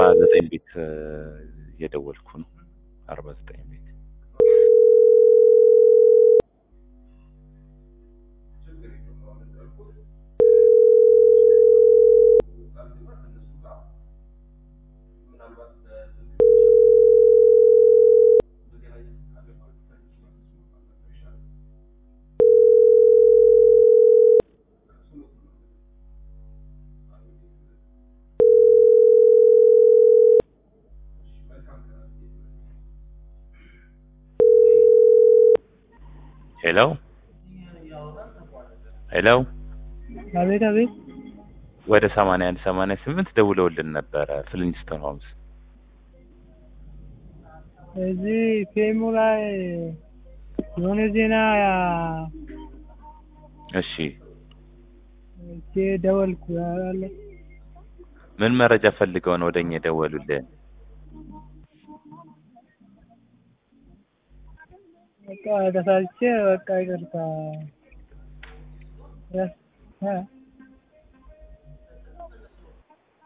ዘጠኝ ቤት እ፣ እየደወልኩ ነው። አርባ ዘጠኝ ቤት ሄሎ ሄሎ አቤት አቤት ወደ ሰማንያ አንድ ሰማንያ ስምንት ደውለውልን ነበረ ፍሊንስቶን ሆምስ እዚህ ፌሙ ላይ የሆነ ዜና እሺ እቼ ደወልኩ አለ ምን መረጃ ፈልገው ነው ወደኛ የደወሉልን? በቃ ተሳልቼ በቃ ይቅርታ እ